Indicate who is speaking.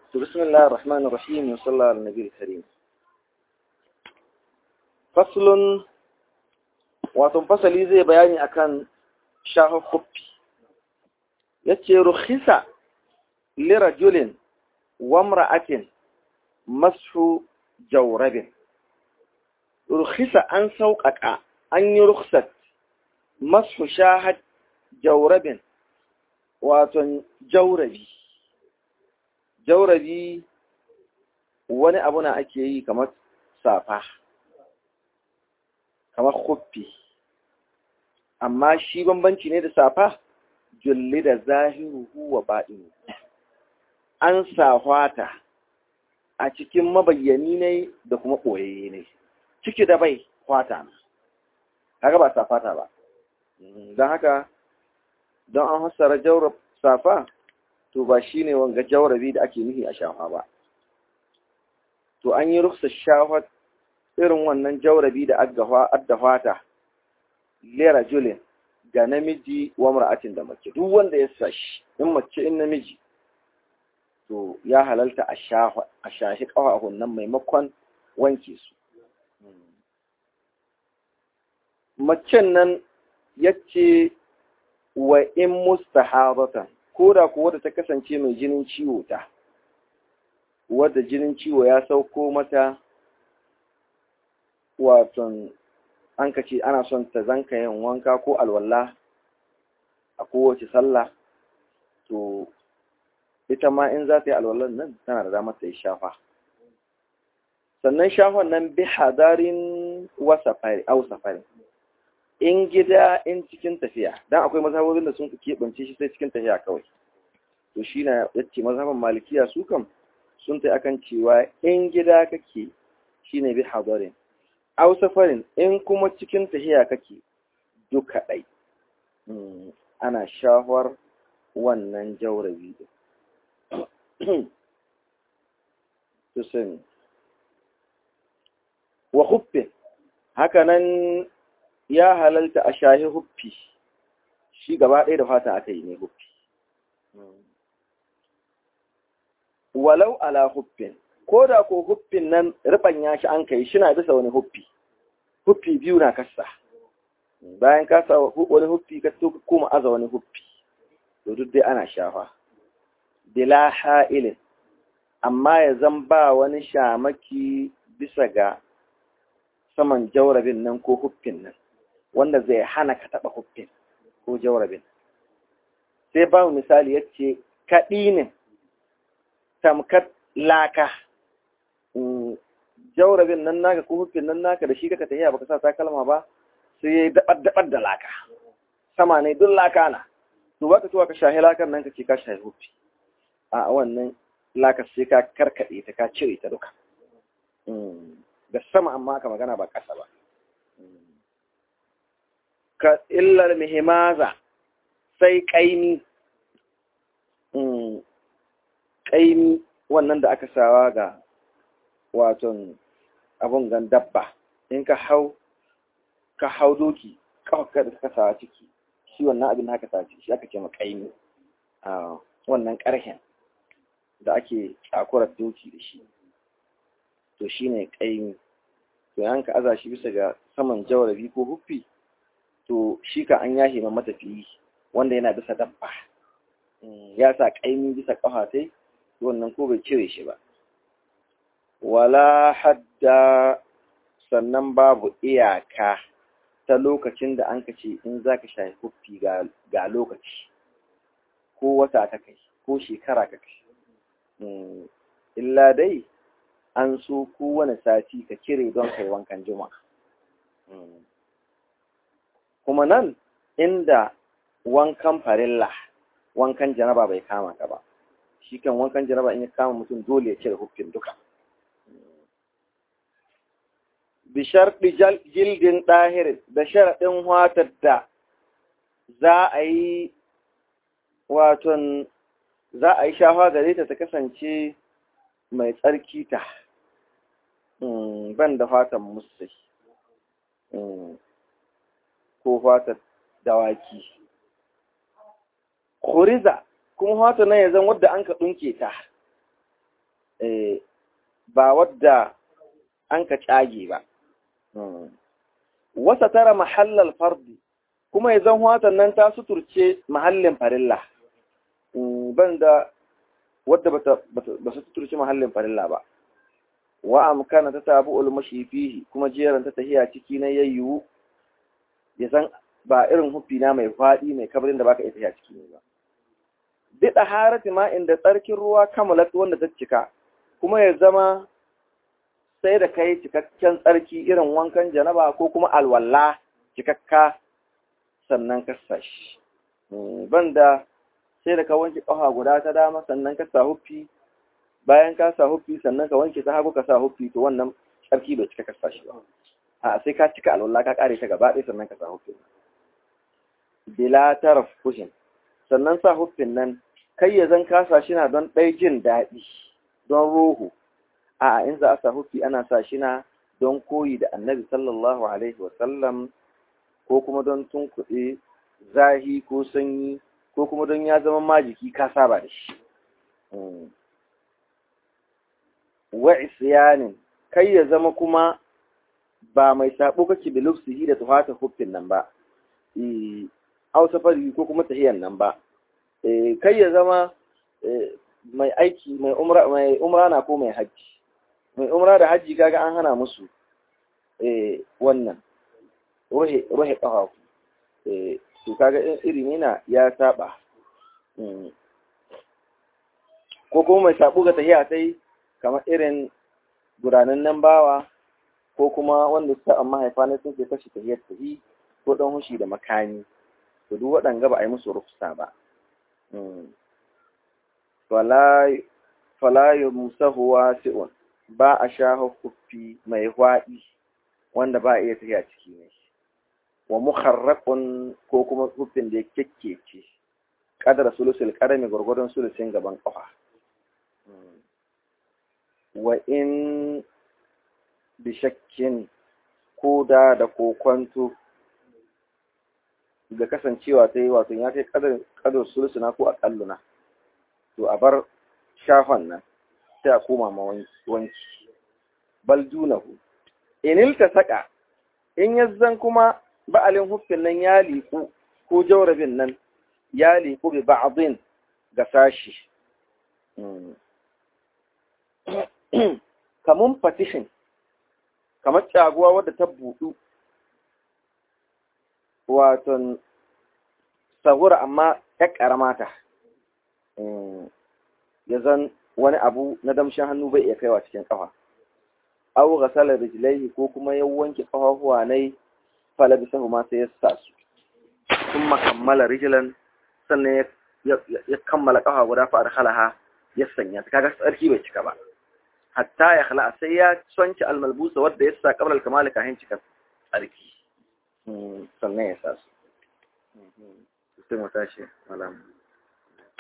Speaker 1: بسم الله الرحمن الرحيم وصلى الله على النبي الكريم فصل wato fasali zai bayani akan shahar huffi yace rukhisa lirajulin wa imra'atin mashu jawrabin rukhisa an sauƙaƙa an yi rukhsat mashu shahad jawrabin wato jawrabi jawrabi wani abu na ake yi kamar safa kamar huffi amma shi bambanci ne da safa julli da zahiruhu wa baɗinu an sahwata a cikin mabayyani ne da kuma ɓoyayye ne ciki da bai kwata na haka ba safata ba don haka don an hassara jaurab safa to ba shi ne wanga jaurabi da ake nufi a shafa ba to an yi ruksa shafa irin wannan jaurabi da addahwata lera julin ga namiji wa mar'atin da mace duk wanda ya sashi in mace in namiji to ya halalta a shahi ƙawahun nan maimakon wanke su macen nan ya ce wa in mustahabatan ko da kuwa da ta kasance mai jinin ciwo ta wadda jinin ciwo ya sauko mata waton an ka ce ana son ta zanka yin wanka ko alwala a kowace sallah to ita ma in za ta yi alwallan nan tana da damar ta yi shafa sannan shafan nan bi hadarin wasafari au safari in gida in cikin tafiya dan akwai mazhabobin da sun keɓance shi sai cikin tafiya kawai to shi na yace mazhaban malikiya su kam sun ta akan cewa in gida kake shine bi hadarin au safarin in kuma cikin tafiya kake duka ɗai ana shahwar wannan jaurabi to sani wa huffin hakanan ya halalta a shahi huffi shi gaba ɗaya da fata aka yi ne huffi walau ala huffin ko da ko huffin nan ya shi an kai shi na bisa wani huffi huffi biyu na kasa bayan kasa wani huffi ka to kuma aza wani huffi to duk dai ana shafa bila ha'ilin amma ya zan ba wani shamaki bisa ga saman jaurabin nan ko huffin nan wanda zai hana ka taɓa huffin ko jaurabin sai ba misali ya ce kaɗinin tamkar laka jaurabin nan naka ko huffin nan naka da shi kaka tafiya baka sa takalma ba sai ya yi daɓar da laka sama ne duk laka na to baka tuwa ka shahi lakan nan ka ce ka shahi huffi a wannan laka sai ka karkaɗe ta ka cire ta duka da sama amma aka magana ba ƙasa ba ka illar mihimaza sai ƙaimi ƙaimi wannan da aka sawa ga waton abun gan dabba in ka hau ka hau doki kawai da ka sawa ciki shi wannan abin haka sa ciki shi aka ce ma ƙaimi a wannan ƙarhen da ake tsakurar doki da shi to shi ne ƙaimi to yan ka aza shi bisa ga saman jawarabi ko huffi to shi ka an yahe ma matafiyi wanda yana bisa dabba ya sa ƙaimi bisa ƙafa sai wannan ko bai cire shi ba wala hadda sannan babu iyaka ta lokacin da an ka ce in za ka shafi huffi ga lokaci ko wata ta kai ko shekara ka kai illa dai an so kowane sati ka cire don kai wankan juma'a kuma nan inda wankan farilla wankan janaba bai kama ka ba shi kan wankan janaba in ya kama mutum dole ya cire hukkin duka bishar jildin ɗahirin da sharaɗin watar da za a yi waton za a yi shafa gare ta ta kasance mai tsarki ta ban da fatan musai ko fatan dawaki kuriza kuma fatan nan ya zan wadda an ka ɗunke ta ba wadda an ka cage ba wasa tara mahallal fardi kuma ya zan watan nan ta suturce mahallin farilla ban da wadda ba su suturce mahallin farilla ba wa amkana ta tabu ulmashi fihi kuma jeran ta tahiya ciki na yayyu ya san ba irin hufi na mai faɗi mai kabarin da baka iya tahiya ciki ne ba bi harati ma inda tsarkin ruwa kamalat wanda ta cika kuma ya zama sai da kai cikakken tsarki irin wankan janaba ko kuma alwala cikakka sannan ka sashi banda sai da ka wanke ƙafa guda ta dama sannan ka sa huffi bayan ka sa huffi sannan ka wanke ta hagu ka sa huffi to wannan tsarki bai cika ka sashi ba a sai ka cika alwala ka kare ta gaba ɗaya sannan ka sa huffi bila taraf kushin sannan sa huffin nan kai ya zan kasa shi na don ɗai jin daɗi don roho a in za a sa huffi ana sa shi na don koyi da annabi sallallahu alaihi wasallam ko kuma don tunkuɗe zahi ko sanyi ko kuma don ya zama majiki ka saba da shi wa isyanin kai ya zama kuma ba mai sabo kake da lufsihi da tuhata huffin nan ba au safari ko kuma tahiyan nan ba kai ya zama mai aiki mai umra mai umra na ko mai haji mai umra da haji kaga an hana musu wannan rohe rohe kafafu to kaga iri ne na ya saba ko kuma mai sabo ga tahiya sai kamar irin gudanan nan bawa ko kuma wanda suka amma haifa ne sun ke kashe tahiyar tahi ko dan hushi da makani to duk waɗanga ba a yi musu rufsa ba fala yi musahu wasi'un ba a sha hukufi mai hwaɗi wanda ba a iya tafiya ciki ne wa muharrakun ko kuma hukufin da ya kyakkece kadar sulusul karami gwargwadon sulusin gaban ƙafa wa in bishakkin ko da da kokwanto da kasancewa ta yi wato ya kai kadar sulusuna ko akalluna to a bar shafan nan sai a koma ma wanki bal dunahu inil ta saka in yazzan kuma ba'alin huffin nan ya liku ko jaurabin nan ya liku bi ba'din ga sashi kamun partition kamar caguwa wadda ta buɗu waton sahura amma ya ƙaramata ya zan wani abu na damshin hannu bai iya kaiwa cikin ƙafa au ghasala rijlaihi ko kuma ya wanke ƙafafuwa nai falabisahu ma sai ya sa su sun makammala rijlan sannan ya kammala ƙafa guda fa adkhalaha ya sanya ta kaga tsarki bai cika ba hatta ya khala sai ya sonki almalbusa wadda ya sa qabla al-kamal kahin cika tsarki sannan ya sa su sai mu tashi malam